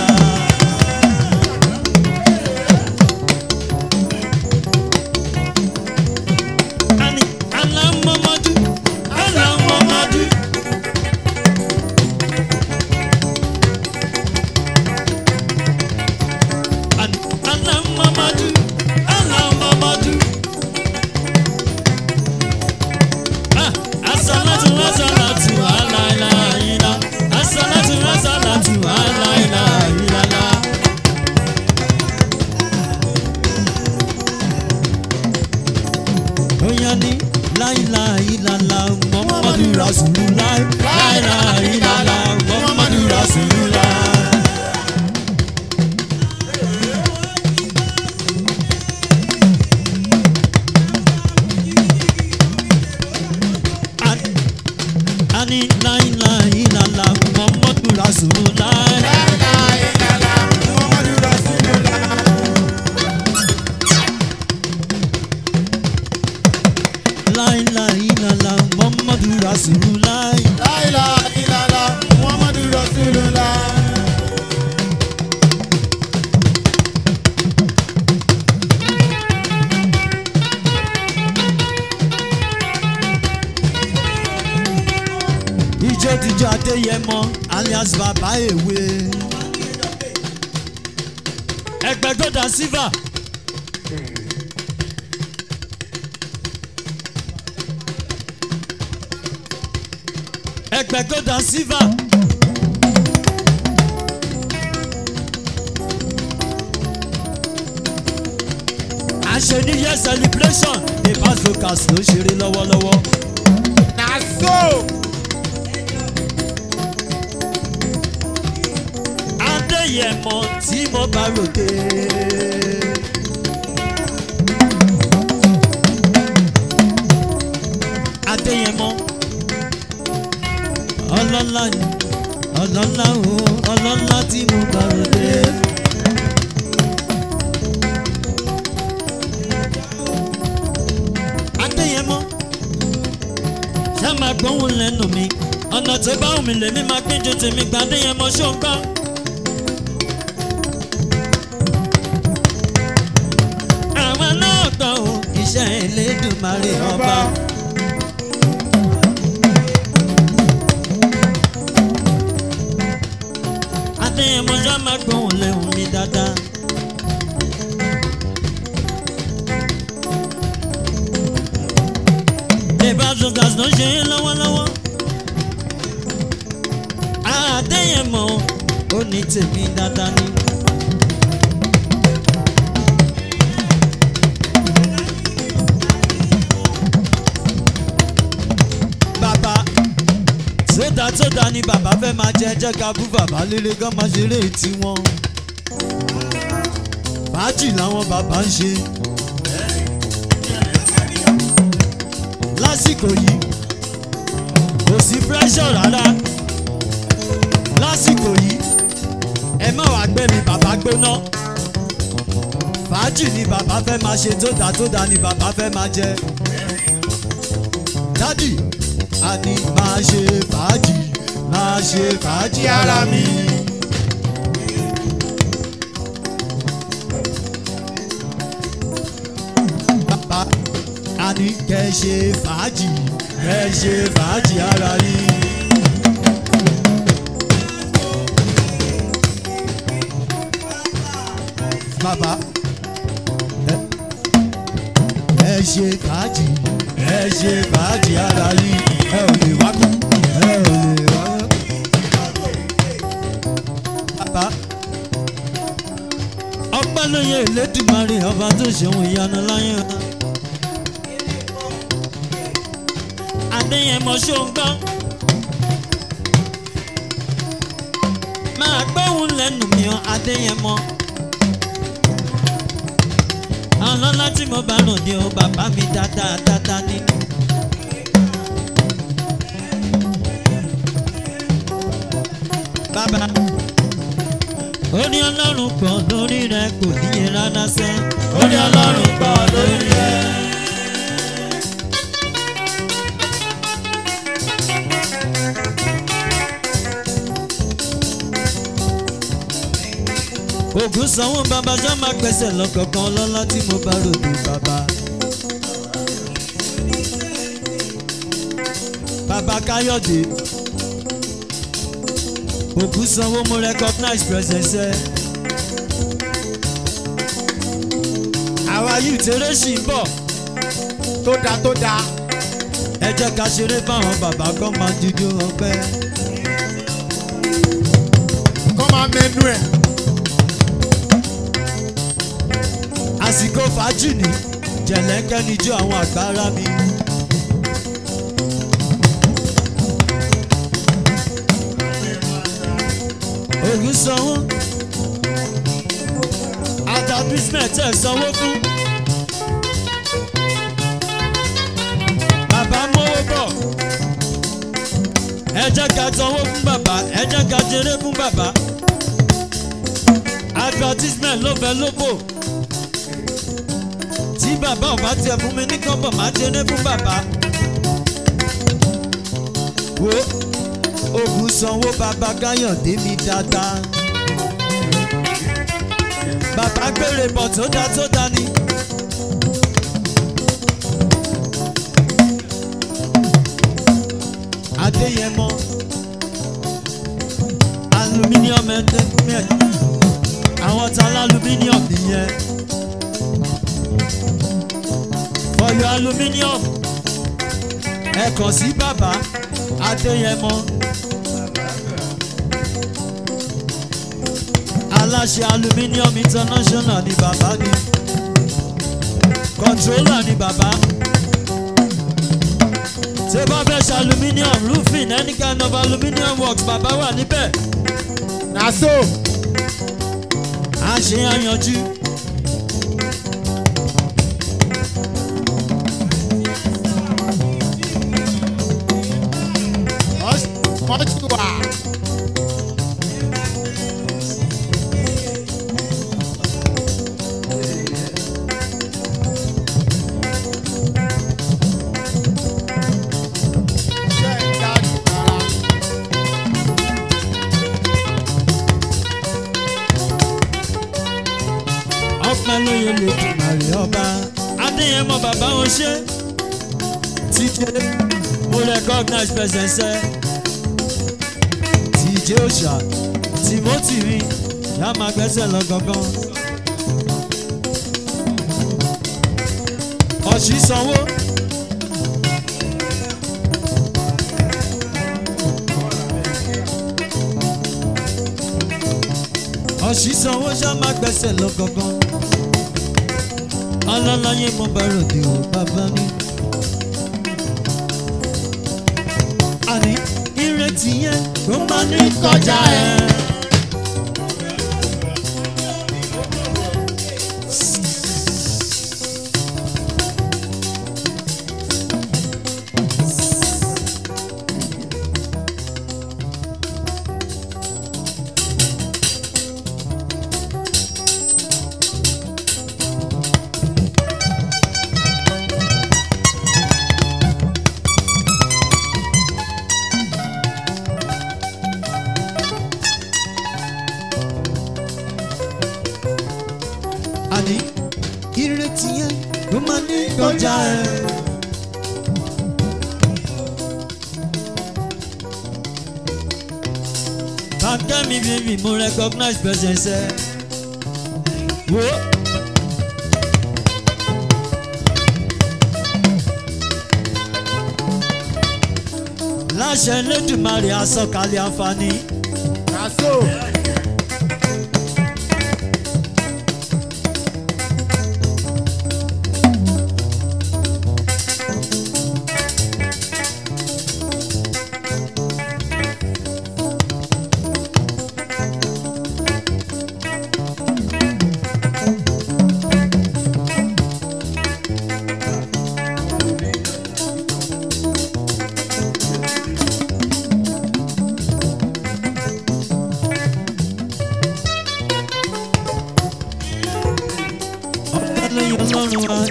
Ani alamamadu alamamadu. Ani alamamadu alamamadu. Ah, asalatu asalatu alailahila asalatu asalatu alailahila. Oya ni láìláìlàlà Muhammadu Rasulullah láìláìlàlà Muhammadu Rasulullah. Ani- Ani láìláìlàlà Muhammadu Rasulullah. láìláìlàlà Muhammadu Rasulullah. Ijó dijó Adéyẹmọ alias bàbá èwe. Ẹgbẹ́gọ́dà sílvà. Ẹgbẹ́gọ́dà sílvà. àṣẹ new year celebration ní pasocas ló ṣeré lọ́wọ́lọ́wọ́. adéyẹmọ tí mo bá ròde. adéyẹmọ ọlọ́lá ni ọlọ́lá o ọlọ́lá tí mo bá ròde. adéyẹmọ ṣá máa gbóhùn lẹ́nu mi ọ̀nà tó bá wù mí lèmi máa pín ju tèmi gba adéyẹmọ ṣó ń gbọ́. àwọn náà gbọ́ o iṣẹ́ Elédùmarè ọba. adéyẹmọ ṣá máa gbóhùn lẹ́nu mi dáadáa. Ìbáṣọ̀gàs ló ṣe é lọ́wọ́lọ́wọ́. Adéyẹmọ ó ní tèmi dáadáa ni. Bàbá sódà sódà ni bàbá fẹ́ máa jẹ ẹjẹ́ ká bú bàbá líle gan máa ṣeré tiwọn. Fàájì làwọn bàbá ń ṣe. lásìkò yìí kò sí pressure rárá lásìkò yìí ẹ má wàá gbé mi bàbá gbóná fàájì ni bàbá fẹ́ máa ṣe tó dá tó dá ni bàbá fẹ́ máa jẹ dádì àní máa ṣe fàájì máa ṣe fàájì ara mi. bàbá àní kẹ́ ṣe fàájì kẹ́ ṣe fàájì ara yín. bàbá ẹ- ẹ ṣe fàájì ẹ ṣe fàájì ara yín ẹ ò lè wá kú ẹ ò lè wá. bàbá ọpẹ́ ló yẹ Elédùmarè ọba tó ṣeun ìyanu láyé wa. Adéyẹmọ ṣóńgán. Máa gbóhùn lẹ́nu mi ọ́ Adéyẹmọ. ọlọ́lá tí mo bá rò ní o bàbá mi dáadáa dáadáa nínú. bàbá ó ní ọlọ́run pọ̀ lórí rẹ kò níye rárá sẹ́ ó ní ọlọ́run pọ̀ lórí rẹ. ògùn sanwó bàbá sọ máa gbẹ̀sẹ̀ lọ́kọ̀ọ̀kan lọ́lá tí mo bá ròdò bàbá. bàbá káyọ̀dé ògùn sanwó mo recognize presence ẹ. àwa yìí tèrè sì ń bọ̀ tó dáa tó dáa. ẹ jẹ́ ká ṣeré fáwọn bàbá kan máa dúdú ọpẹ́. kọ́ máa mẹ́nu ẹ̀. àsìkò fàájì ní jẹ̀lẹ́ńkẹ́ níjó àwọn àgbára mi. ògùn sanwó adabismet ẹ̀ sanwó fún. bàbá mówó bọ̀ ẹ jẹ́ ká sanwó fún bàbá ẹ jẹ́ ká jẹrẹ fún bàbá advertisement ló fẹ́ lóbò tí bàbá ò bá tiẹ̀ fún mi ní kọ́bọ̀ máa jẹrẹ fún bàbá. wo ògùn sanwó bàbá káyọ̀dé mi dáadáa. bàbá gbére bọ̀ tó dá tó dá ni. adéyẹmọ aluminium ẹ̀ẹ́dẹ́gbẹ̀ẹ́ àwọn tá aluminium nìyẹn. for your aluminium ẹ kàn sí bàbá adéyẹmọ aláṣẹ aluminium international ni bàbá ni controller ni bàbá ṣé bá fẹ́ ṣe aluminium roofing any kind of aluminium works bàbá wà níbẹ̀ na so. à ń ṣe àyànjú. mọ́tò wà. ọpẹ́ lóye lè tùmàrè ọba adéyẹmọ bàbá wọn ṣe tíjẹ mo recognize presence ẹ tíjẹ òṣà timothy rí yá máa gbẹ́sẹ̀ lọ gangan ọ̀ṣì sanwó. ọ̀ṣì sanwó ṣá máa gbẹ́sẹ̀ lọ gangan alálàyé mo bá ròde ò bàbá ní. àní ìrètí yẹn kó máa ní kọjá ẹ. àní ìrètí yẹn kó máa ní kọjá ẹ. Bàkẹ́mi bíbí mo recognize presence ẹ. Wo. Láṣẹ Elédùmarè asọ̀kalẹ̀ àǹfààní. na so.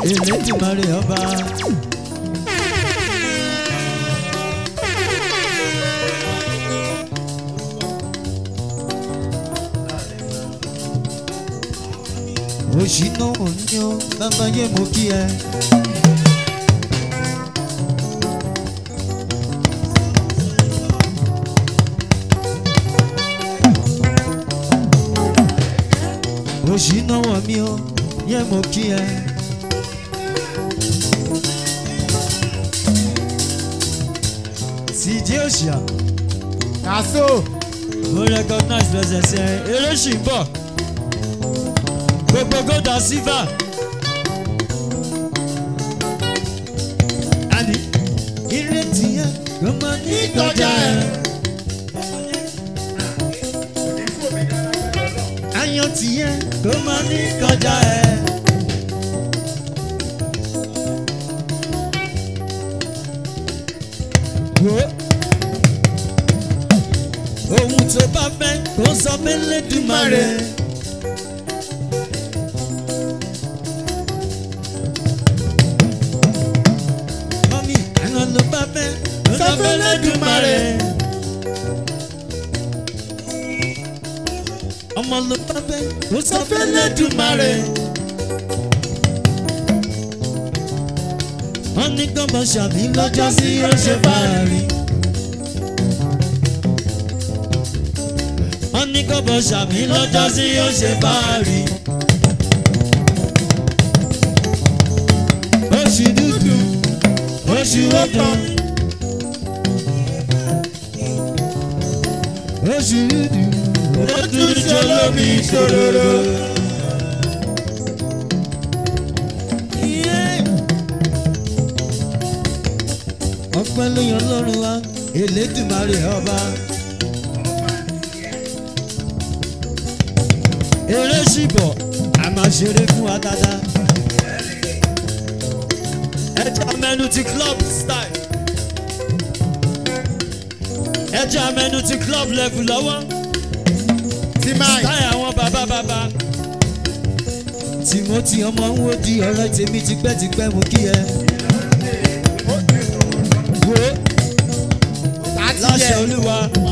Elédùmarè ọba. òṣìnà òyìn bàbá yé mo kí ẹ. òṣìnà wọ̀ mí o yé mo kí ẹ. sídìí òṣìà Naso. mo recognize presence ẹ eré ṣì ń bọ̀ gbogbo gold and silver. Àní ìrètí ẹ ló máa ní ìtọ́jà ẹ. Ayọ̀ tiẹ̀ ló máa ní ìkọjá ẹ. Wo ohun tó bá fẹ́ kó sọ fẹ́ lẹ́dùnmáre. Mọ́mí ẹ̀rọ ló bá fẹ́ kó sọ fẹ́ lẹ́dùnmáre. ọmọ ló bá fẹ́ kó sọ fẹ́ lẹ́dùnmáre. wọ́n ní gbọ́ngàn ṣàbí lọ́jọ́ sí ó ṣe fàárì. wọ́n ní gbọ́ngàn ṣàbí lọ́jọ́ sí ó ṣe fàárì. oṣù dúdú oṣù ọ̀tàn. oṣù dúdú ó tún ṣolómi ṣòroro. ọpẹ́ ló yan lọ́rùn wa elédùmarè ọba. eré ṣìbọ̀ a máa ṣeré fún wa dáadáa. ẹja mẹ́nu ti club style. ẹja mẹ́nu ti club level lọ́wọ́ Ti máa. táyà àwọn bàbá bàbá. timothy ọmọ ń wo di ọ̀rẹ́ tèmi tipẹ́tipẹ́ mo kí ẹ. wo Láti láṣẹ yẹ. olúwa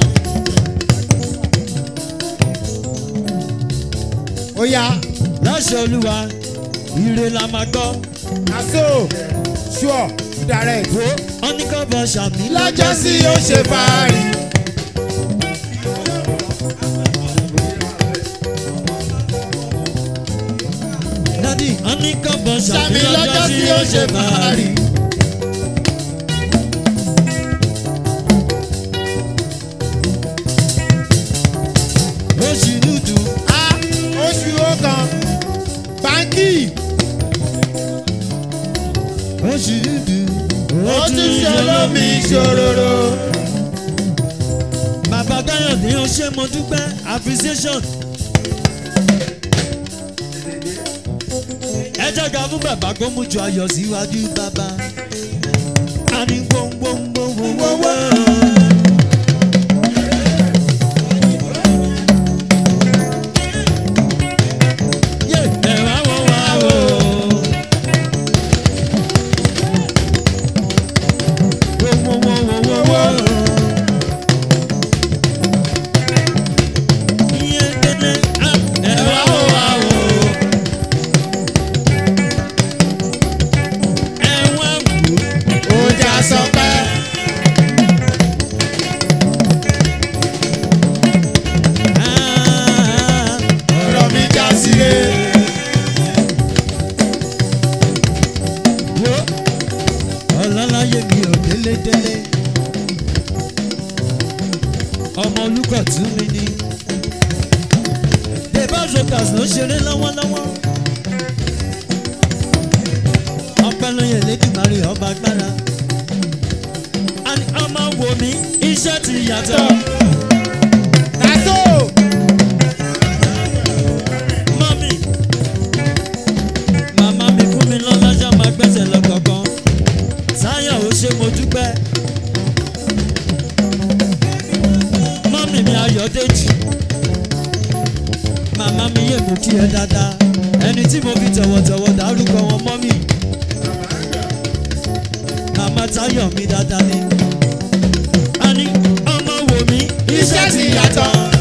Ó yá. láṣẹ olúwa ire la máa gbọ́. Naso. Sure. Direct. wo ọ́nìkọ́bọ̀ ṣàmì Lọ́jọ́ sí ó ṣe fàárì. dádì ọ́nìkọ́bọ̀ ṣàmì Ṣàmì lọ́jọ́ sí ó ṣe fàárì. oṣù dúdú A oṣù ọkàn. Báńkì. oṣù dúdú Ó tún ṣolómi ṣòroro. bàbá káyọ̀dé ó ṣe mo dúpẹ́ appreciation. ẹ jẹ́ ká fún bàbá kó mú ju ayọ̀ síwájú bàbá. a ní gbóngbóngbóngbóngbó. Yé, ẹ wá wò wá wò. Wò wò wò wò wò wò. Iye kéde, ah, ẹ wá wò wá wò. Ẹ wá wò. Ọjà sọpẹ́. Ah, Ọ̀rọ̀ mi já síre. wo ọlọ́láyé mi ò délédélé ọmọ olùkọ́ tún mi ní dèbà zokas ló ṣeré lọ́wọ́lọ́wọ́ ọpẹ́ ló yẹ lẹ́dùnmarè ọba agbára àní ọmọ wò mí iṣẹ́ ti yàtọ̀ Naso. mọ́mí màmá mi fún mi lọ́lọ́jọ́ máa gbẹ́sẹ̀ lọ́kọ̀ọ̀kan sáyọ̀ ó ṣe mo dúpẹ́ mọ́mí mi ayọ̀dèjì màmá mi yé mo kí ẹ dáadáa ẹni tí mo fi tọ̀wọ̀tọ̀wọ̀ dárúkọ wọn mọ́mí ọmọ táyọ̀ mi dáadáa ni. a ní ọmọ wò mí iṣẹ́ ti yàtọ̀.